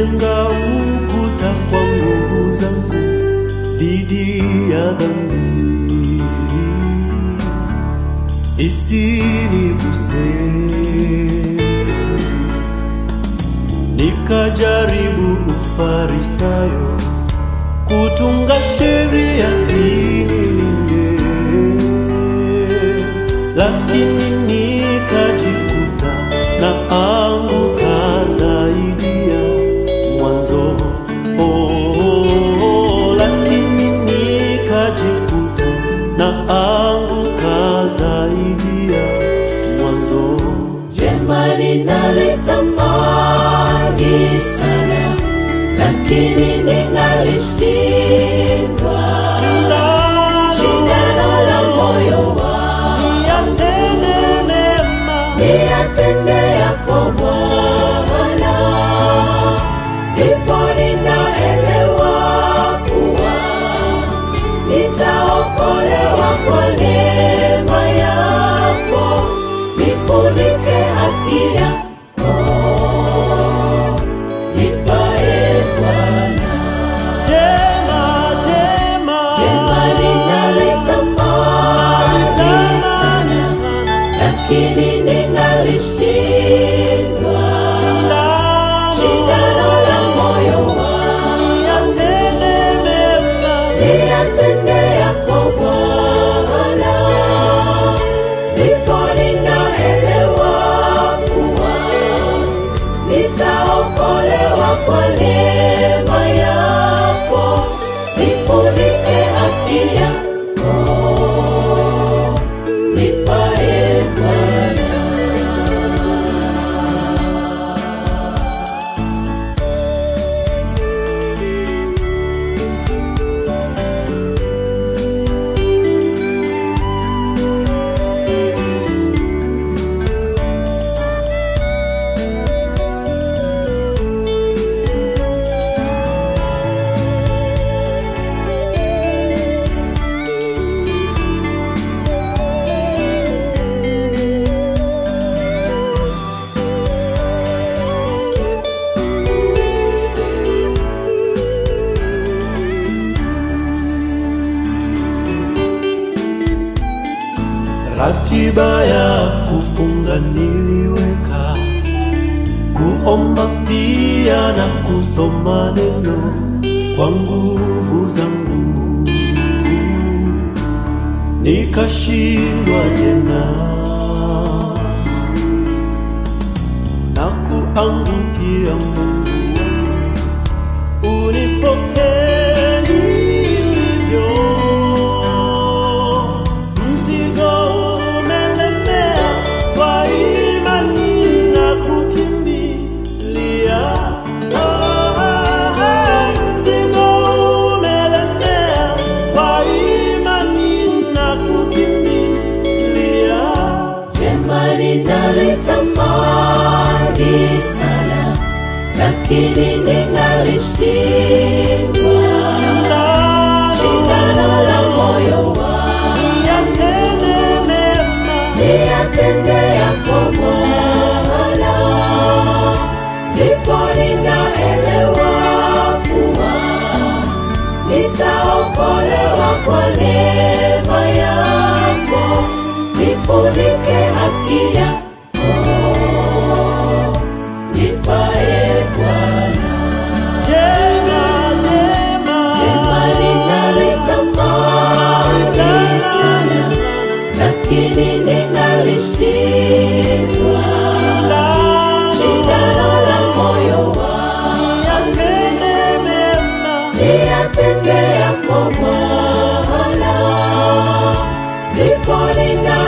Nimejenga ukuta kwa nguvu zangu dhidi ya dhambi isiniguse. Nikajaribu ufarisayo kutunga sheria zinilinde, lakini nikajikuta na anguka zaidi ya mwanzo. Oh, oh, oh, lakini nikajikuta na anguka zaidi ya mwanzo. Jema ninalitamani sana, lakini ninalishindwa. Shindano la moyo wangu Yatende mema niyatende yako Bwana, ndipo ninaelewa kuwa nitaokolewa kwa neema yako, nifunike haki yako, nifae Bwana. jema jema Jema ninalitamani sana, lakini ninalishindwa. Shindano la moyo wangu niyatende yako Bwana, ndipo ninaelewa kuwa nitaokolewa kwa neema yako, nifunike haki yako, nifae Bwana. Ratiba ya kufunga niliweka, kuomba pia na kusoma neno kwa nguvu zangu, nikashindwa tena na kuangukia Mungu wangu, unipokee nilivyo. Mzigo umelemea, kwa imani na kukimbilia. Ah, ah, ah. Mzigo umelemea, kwa imani na kukimbilia. Jema ninalitamani sana, lakini ninalishindwa. Shindano la moyo wangu Yatende mema, niyatende yako Bwana, ndipo ninaelewa kuwa nitaokolewa kwa neema yako, nifunike haki yako, nifae Bwana. jema, jema. Jema ninalitamani sana, lakini ninalishindwa. Shindano la moyo wangu Yatende mema, niyatende yako Bwana, ndipo nina